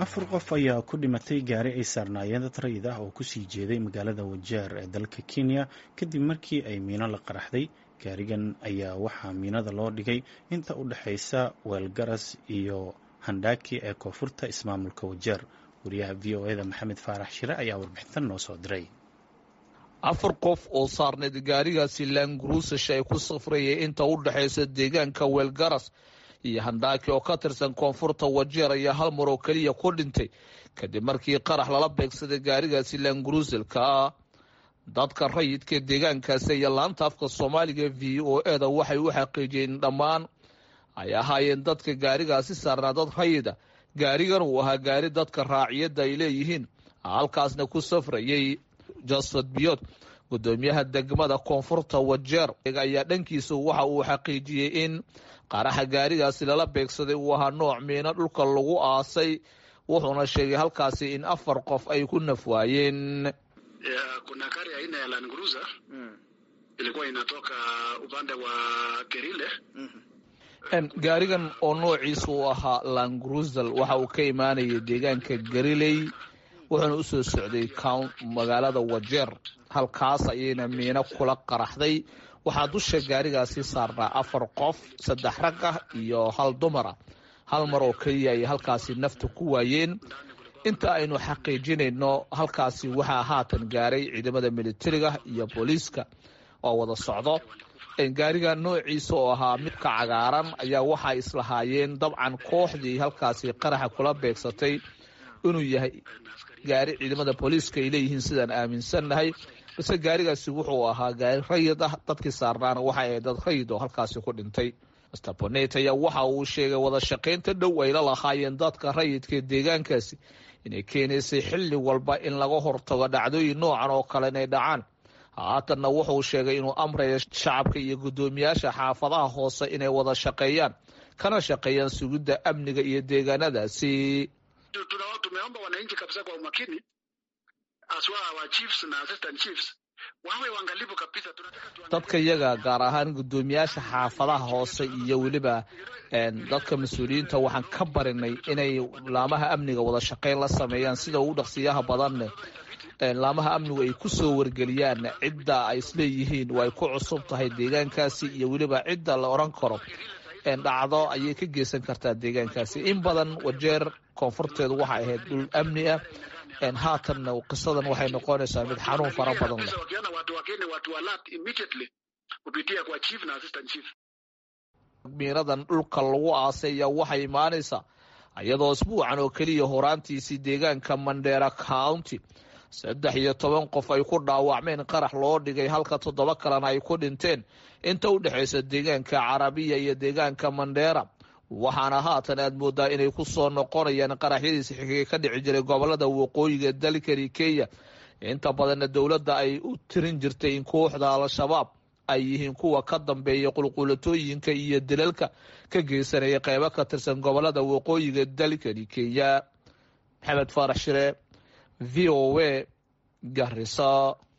afar qof ayaa ku dhimatay gaari ay saarnaayeen dad rayid ah oo kusii jeeday magaalada wajeer ee dalka kenya kadib markii ay miino la qaraxday gaarigan ayaa waxaa miinada loo dhigay inta u dhexaysa weelgaras iyo handhaaki ee koonfurta ismaamulka wajeer wariyaha v o eda maxamed faarax shire ayaa warbixintan noo soo diray afar qof oo saarneed gaarigaasi laanguruusash ay ku safrayay inta u dhexaysa deegaanka weelgaras iyo handhaaki oo ka tirsan koonfurta wajeer ayaa hal mar oo keliya ku dhintay kadib markii qarax lala beegsaday gaarigaasi laanguruusalka ah dadka rayidka deegaankaasi iyo laanta afka soomaaliga v o eda waxay u xaqiijiyeen dhammaan ay ahaayeen dadka gaarigaasi saarnaa dad rayida gaarigan uu ahaa gaari dadka raaciyadda ay leeyihiin halkaasna ku safrayay josfat biyot gudoomiyaha degmada koonfurta wajeer ayaa dhankiisa waxa uu xaqiijiyey in qaraxa gaarigaasi lala beegsaday uu ahaa nooc miino dhulka lagu aasay wuxuuna sheegay halkaasi in afar qof ay ku nafwaayeen kuna gari aina ya Land Cruiser ilikuwa inatoka upande wa Kerile gaarigan oo noociisa uu ahaa langrusel waxa uu ka imaanayay deegaanka gariley wuxuuna usoo socday magaalada wajeer halkaas ayayna miino kula qaraxday waxaa dusha gaarigaasi saarnaa afar qof saddex rag ah iyo hal dumara hal mar oo keliya ay halkaasi nafta ku waayeen inta aynu xaqiijinayno halkaasi waxaa haatan gaaray ciidamada militariga iyo booliiska oo wada socdo gaariga noociisa oo ahaa midka cagaaran ayaa waxay islahaayeen dabcan kooxdii halkaasi qaraxa kula beegsatay inuu yahay gaari ciidamada booliiska ay leeyihiin sidaan aaminsannahay balse gaarigaasi wuxuu ahaa gaari rayid ah dadkii saarnaana waxay ahayd dad rayid oo halkaasi ku dhintay master bonet ayaa waxa uu sheegay wada shaqaynta dhow ay la lahaayeen dadka rayidka deegaankaasi inay keenaysay xilli walba in laga hortago dhacdooyin noocan oo kale inay dhacaan haatanna wuxuu sheegay inuu amraya shacabka iyo guddoomiyaasha xaafadaha hoose inay wada shaqeeyaan kana shaqeeyaan sugidda amniga iyo deegaanadaasi tumeomba wananchi kabisa kwa umakini aswa wa chiefs na assistant chiefs wawe waangalifu kabisa dadka iyaga gaar ahaan guddoomiyaasha xaafadaha hoose iyo weliba dadka mas-uuliyiinta waxaan ka barinay inay laamaha amniga wada shaqeyn la sameeyaan sida ugu dhaqsiyaha badanne laamaha amnigu ay ku soo wargeliyaan cidda ay isleeyihiin waa ay ku cusub tahay deegaankaasi iyo weliba cidda la odhan karo dhacdo ayay ka geysan kartaa deegaankaasi in badan wajeer koonfurteedu waxay ahayd dhul amni ah haatanna qisadan waxay noqonaysaa mid xanuun fara badan leh miiradan dhulka lagu aasay ayaa waxay imaanaysaa iyadoo isbuucan oo keliya horaantiisii deegaanka mandera county saddex iyo toban qof ay ku dhaawacmeen qarax loo dhigay halka toddoba kalena ay ku dhinteen inta u dhexaysa deegaanka carabiya iyo deegaanka mandheera waxaana haatan aad moodaa inay ku soo noqonayaan qaraxyadiisi xigay ka dhici jiray gobolada waqooyiga dalkani kenya inta badanna dowladda ay u tirin jirtay in kooxda al-shabaab ay yihiin kuwa ka dambeeya qulqulatooyinka iyo dilalka ka geysanaya qeybo ka tirsan gobolada waqooyiga dalkani kenya maxamed faarax shire v o a garisa